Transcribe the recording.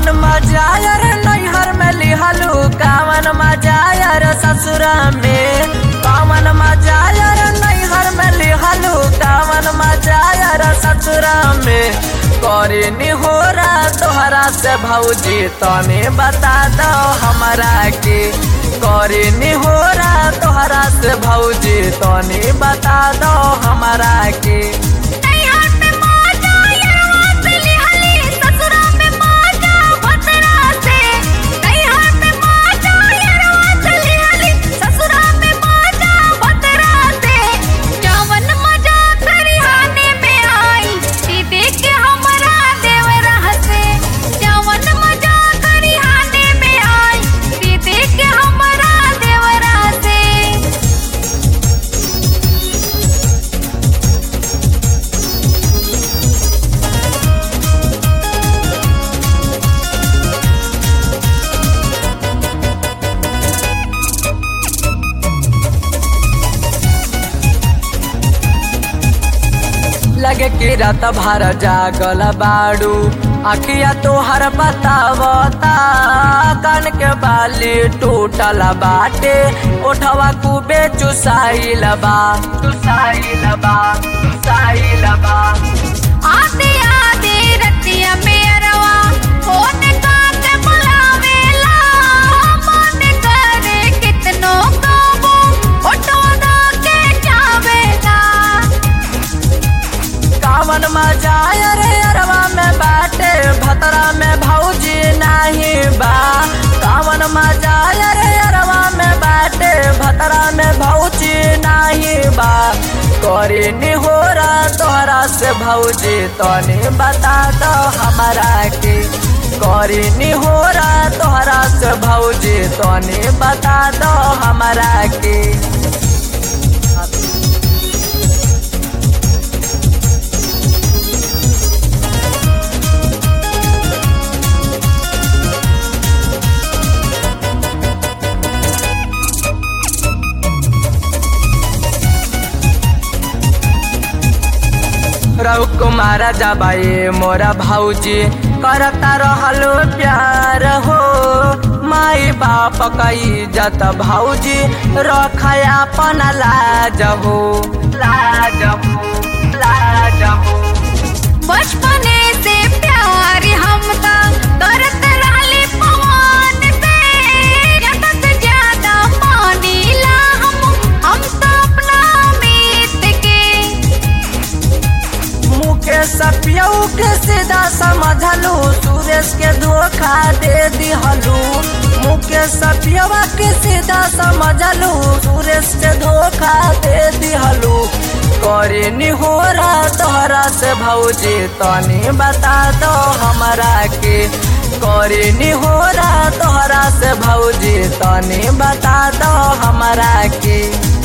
मजा यार नैहर में लिहलू कावन मजा यार ससुरा में कावन मजा यार नैहर में लिहलू कावन मजा यार ससुरा में करे निहोरा तोहरा से भौजी तने बता दो हमरा के करे निहोरा तोहरा से भौजी तने बता दो हमरा के नैहर में माजा यरवा से लिहली ससुरा में माजा भतरा से नैहर में माजा यरवा से लिहली ससुरा में माजा भतरा से जवन मजा खरिहाने में आई ई देख के हमरा देवरा हसे जवन मजा खरिहाने में आई ई देख के हमरा देवरा हसे लगे कि रात भर जागल बाड़ू अखिया तोहर बतावता कान के बाली टूटल बाटे ओठवा खूबे चुसाइल बा चुसाइल बा चुसाइल बा आते आते रतिया में अरवा फोन काके बुलावेला मन करे कितनो काबू फोटो दा के जावेला कावन मजा अरे अरवा में बाटे भतरा में भौजी नाही बा कावन मजा अरे अरवा में बाटे भतरा में भौजी नाही बा करे निहोरा तोहरा से भौजी तने बता दो हमरा के करे निहोरा तोहरा से भौजी तने बता दो हमरा के रघु कुमार जबाए मोरा भौजी करता रहलो प्यार हो माई बाप कई जत भौजी रखया अपन लाज हो लाज हो लाज हो बचपने से प्यार हम ता करत रहले पवन से ज्यादा से ज्यादा मानीला हम हम तो अपना मीत के मुकेश पियऊ के सीधा समझलू सुरेश के धोखा दे दिहलू मुकेश पियवा के सीधा समझलू सुरेश के धोखा दे दिहलू करे निहोरा तोहरा से भौजी तनी बता दो हमरा के करे निहोरा तोहरा से भौजी तनी बता दो हमरा के